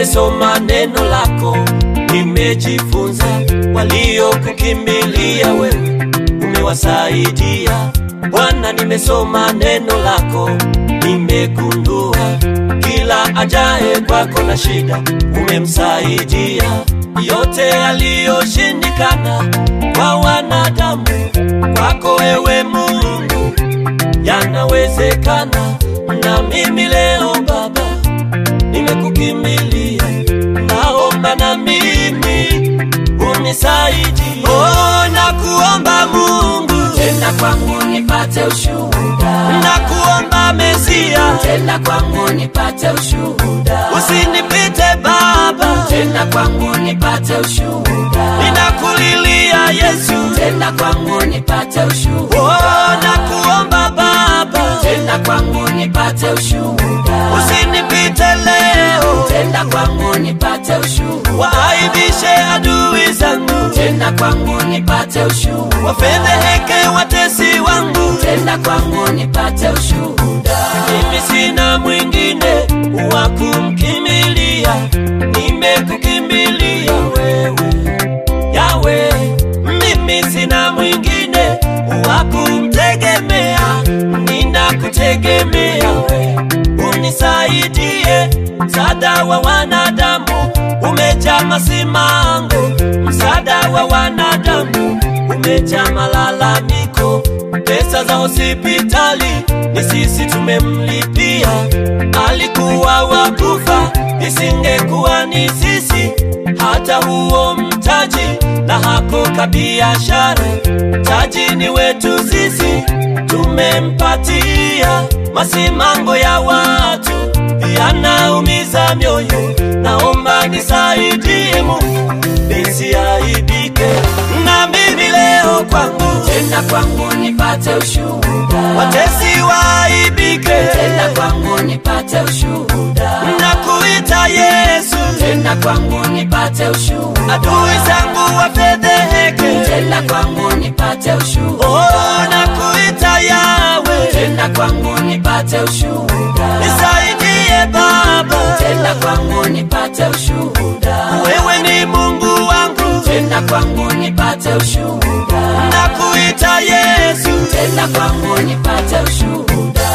nimesoma neno lako, nimejifunza. Waliokukimbilia wewe umewasaidia Bwana. Nimesoma neno lako, nimegundua kila ajaye kwako na shida umemsaidia. Yote yaliyoshindikana kwa wanadamu, kwako wewe Mungu yanawezekana. Na mimi leo Baba nimekukimbilia, naomba na mimi unisaidie. Oh, nakuomba Mungu, tenda kwangu nipate ushuhuda, nakuomba Mesia, tenda kwangu nipate ushuhuda, usinipite Baba, tenda kwangu nipate ushuhuda, ninakulilia Yesu, tenda kwangu nipate ushuhuda, oh, nakuomba Baba, tenda kwangu nipate ushuhuda, usinipite leo, tenda kwangu nipate ushuhuda, waaibishe adui zangu, tenda kwangu nipate ushuhuda, wafedheheke watesi wangu, tenda kwangu nipate ushuhuda, mimi sina mwingine wa kumkimbilia, nimekukimbilia wewe Yawe, mimi sina mwingine wa kumtegemea, ninakutegemea we, unisaidie. Msaada wa wanadamu umejaa masimango, msaada wa wanadamu umejaa malalamiko. Pesa za hospitali ni sisi tumemlipia, alikuwa wakufa, isingekuwa ni sisi hata huo mtaji na hako kabiashara, taji ni wetu sisi, tumempatia. Masimango ya watu yanaumiza mioyo, naomba nisaidie Mungu nisiaibike, na mimi leo kwangu tenda kwangu nipate ushuhuda, watesi waaibike, tenda kwangu nipate ushuhuda, nakuita Yesu, tenda kwangu nipate ushuhuda, adui zangu wafedheheke, tenda kwangu nipate ushuhuda, oh, nakuita Yawe, tenda kwangu nipate ushuhuda, nisaidie Baba, tenda kwangu nipate ushuhuda, wewe ni Mungu wangu, tenda kwangu nipate ushuhuda, nakuita Yesu, tenda kwangu nipate ushuhuda.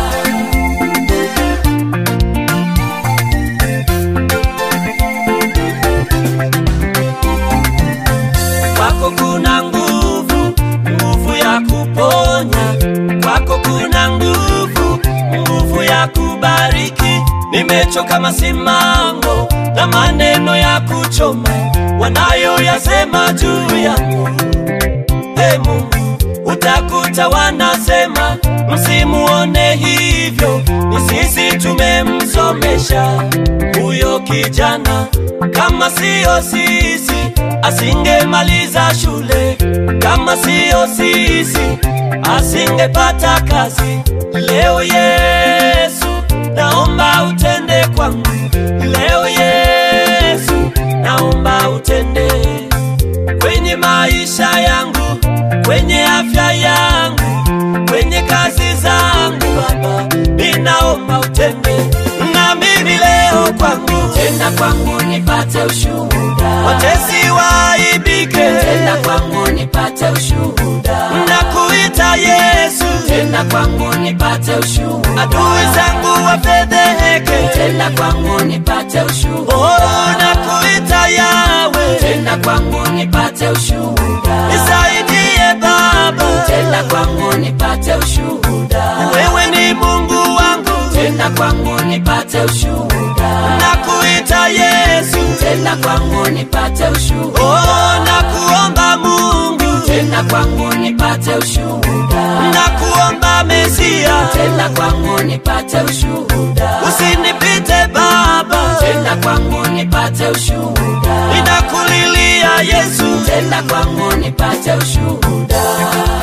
kwako kuna nguvu, nguvu ya kuponya, kwako kuna nguvu, nguvu ya kubariki. Nimechoka masimango na maneno ya kuchoma wanayoyasema juu yangu. Ee Mungu, utakuta wanasema msimuone hivyo, ni sisi tumemsomesha huyo kijana. Kama siyo sisi asingemaliza shule, kama siyo sisi asingepata kazi. Leo Yesu, naomba utende kwangu. Leo Yesu, naomba utende kwenye maisha yangu, kwenye afya yangu, kwenye kazi zangu. Baba, ninaomba utende na mimi leo kwangu, Tenda kwangu nipate ushuhuda, watesi waaibike, tenda kwangu nipate ushuhuda, nakuita Yesu, tenda kwangu nipate ushuhuda, adui zangu wafedheheke, tenda kwangu nipate ushuhuda, oh, nakuita Yawe, tenda kwangu nipate ushuhuda, nisaidie Baba, tenda kwangu nipate ushuhuda, wewe ni Mungu wangu, tenda kwangu nipate ushuhuda, nakuita Yesu, tenda kwangu nipate ushuhuda, oh, nakuomba Mungu, tenda kwangu nipate ushuhuda, nakuomba Mesia, tenda kwangu nipate ushuhuda, usinipite Baba, tenda kwangu nipate ushuhuda, ninakulilia Yesu, tenda kwangu nipate ushuhuda.